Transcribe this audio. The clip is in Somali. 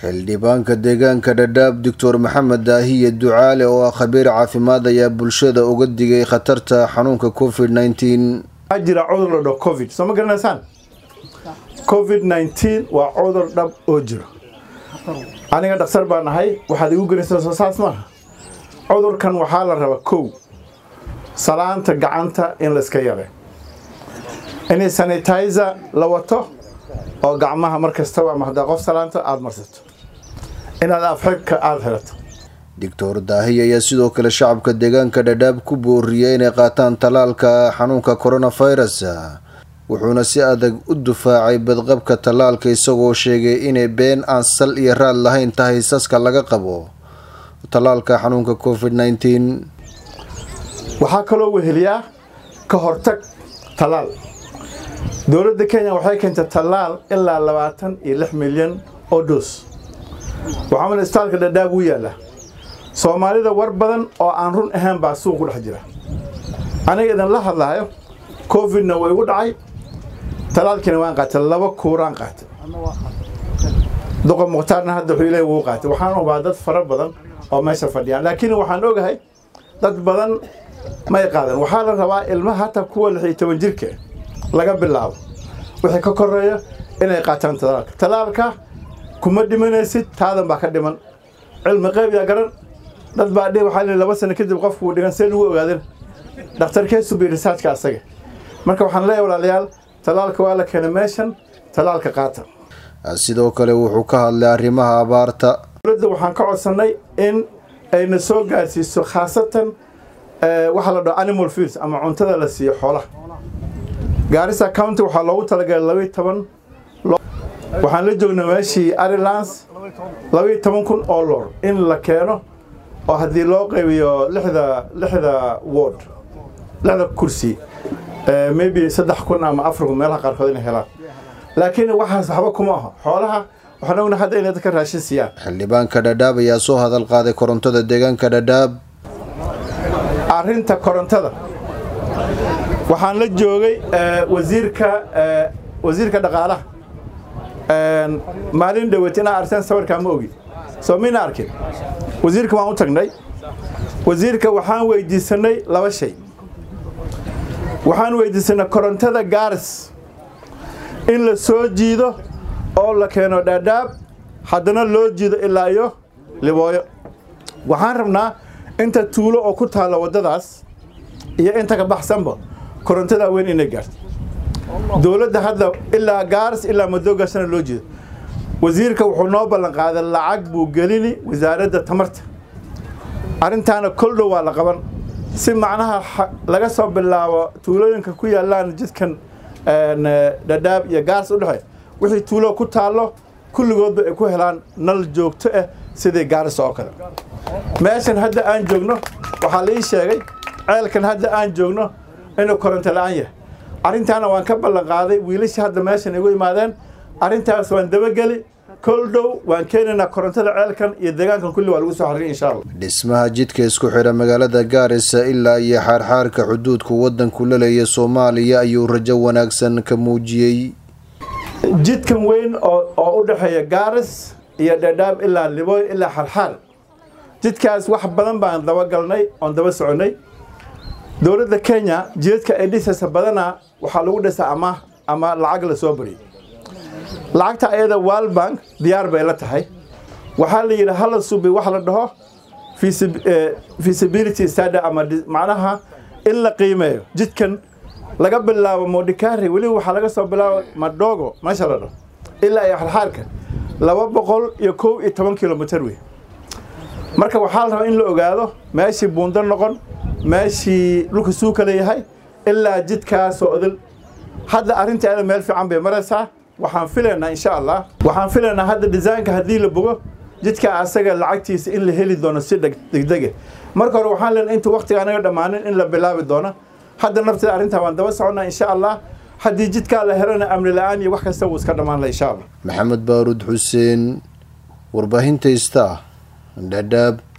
xildhibaanka deegaanka dhadhaab doctor maxamed daahiye ducaale oo ah khabiir caafimaad ayaa bulshada uga digay khatarta xanuunka covid nneteen waxaa jira cudur la dhaho covid soo ma garanaysaan covid nneteen waa cudur dhab oo jiro aniga dhakhtar baan ahay waxaad igu gelaysaa soo saas maaha cudurkan waxaa la rabaa kow salaanta gacanta in la iska yare in sanitizer la wato oo gacmaha mar kastaba ama haddaa qof salaanta aada marsato inaad afxibka aada xirato doctor daahiye ayaa sidoo kale shacabka deegaanka dhadhaab ku booriyey inay qaataan tallaalka xanuunka coronavirus wuxuuna si adag u dufaacay badqabka tallaalka isagoo sheegay inay been aan sal iyo raad lahayn tahay saska laga qabo tallaalka xanuunka covid nneteen waxaa kaloo weheliyaa ka hortag tallaal dowladda kenya waxay keentay tallaal ilaa labaatan iyo lix milyan oo doos waxaa male isbitaalka dhadhaab uu yaalla soomaalida war badan oo aan run ahayn baa suuq ku dhex jira aniga idin la hadlaayo covidna way igu dhacay tallaalkiina waan qaatay laba kuuraan qaatay duqa mukhtaarna hadda wuxuu ilaahi wuu qaatay waxaan ubaa dad fara badan oo meesha fadhiyaan laakiin waxaan ogahay dad badan may qaadan waxaa la rabaa ilmaha hataa kuwa lix iyo toban jirka laga bilaabo wixii ka koreeya inay qaataan talaalka talaalka kuma dhimanaysid taadan baa ka dhiman cilmi qayb yaa garan dad baa dhihi waxaa lihi laba sano kadib qofku uu dhigan see lagu ogaadin dhakhtarkeesu bi risaajka asaga marka waxaan leeyahay walaalayaal talaalka waa la keenay meeshan talaalka qaata sidoo kale wuxuu ka hadlay arrimaha abaarta dowladda waxaan ka codsannay in ayna soo gaarsiiso khaasatan waxaa la dhaho animal feeds ama cuntada la siiyo xoolaha gaarisa county waxaa loogu talagalay labaiy toban waxaan la joognaa meeshii arilans labaiy toban kun oo loor in la keeno oo haddii loo qaybiyo lixda lixda ward lixda kursi maybe saddex kun ama afar kun meelaha qaarkood inay helaan laakiin waxaas waxba kuma aho xoolaha waxaan ogna hadda inay dadka raashin siiyaan xildhibaanka dhadhaab ayaa soo hadal qaaday korontada deegaanka dhadhaab arrinta korontada waxaan la joogay wasiirka wasiirka dhaqaalaha maalin dhaweyt inaa arteen sawirkaa ma ogi soo mina arkin wasiirka waan u tagnay wasiirka waxaan weydiisanay laba shay waxaan weydiisanay korontada gaaris in la soo jiido oo la keeno dhaadhaab haddana loo jiido ilaa iyo libooyo waxaan rabnaa inta tuulo oo ku taalla waddadaas iyo inta ka baxsanba korontada weyn inay gaarto dowladda hadda ilaa gaaris ilaa madoogaasana loo jeedo wasiirka wuxuu noo ballan qaaday lacag buu gelini wasaaradda tamarta arrintaana kol dhow waa la qaban si macnaha laga soo bilaabo tuulooyinka ku yaallaan jidkan dhadhaab iyo gaaris u dhexey wixii tuulo ku taallo kulligoodba ay ku helaan nal joogto ah sidii gaaris oo kale meeshan hadda aan joogno waxaa la ii sheegay ceelkan hadda aan joogno inuu koronto la-aan yahay arrintaana waan ka ballan qaaday wiilashii hadda meeshan igu imaadeen arrintaas waan dabageli kol dhow waan keenaynaa korontada ceelkan iyo deegaankan kulli waa lagu soo xaririn insha allah dhismaha jidka isku xidha magaalada gaarisa ilaa iyo xaarxaarka xuduudku waddanku la leeya soomaaliya ayuu rajo wanaagsan ka muujiyey jidkan weyn oo u dhexeeya gaaris iyo dhadhaab ilaa libooy ilaa xarxaar jidkaas wax badan baan dabagalnay oon daba soconnay dowladda kenya jidadka ay dhisaysa badanaa waxaa lagu dhisaa amaah ama lacag la soo bariyay lacagta ayada world bank diyaar bay la tahay waxaa la yidhi hala subi wax la dhaho feasibility study ama macnaha in la qiimeeyo jidkan laga bilaabo modikari weliba waxaa laga soo bilaabo madogo meesha la dhaho ilaa iyo xarxaarka laba boqol iyo kow iyo toban kilomitr wey marka waxaa la rabaa in la ogaado meeshii buundo noqon meeshii dhulka suuka leeyahay ilaa jidkaasoo odol hadda arrinta ada meel fiican bay maraysaa waxaan filaynaa insha allah waxaan filaynaa hadda desaynka haddii la bogo jidka asaga lacagtiisa in la heli doono si degdege marka hore waxaan leenahay inta waqtiga anaga dhammaanin in la bilaabi doono hadda nafteeda arrintaa waan daba soconnaa insha allah haddii jidkaa la helana amni la-aan iyo wax kasta wuu iska dhammaan laha insha allah maxamed baaruud xuseen warbaahinta ista dhadhaab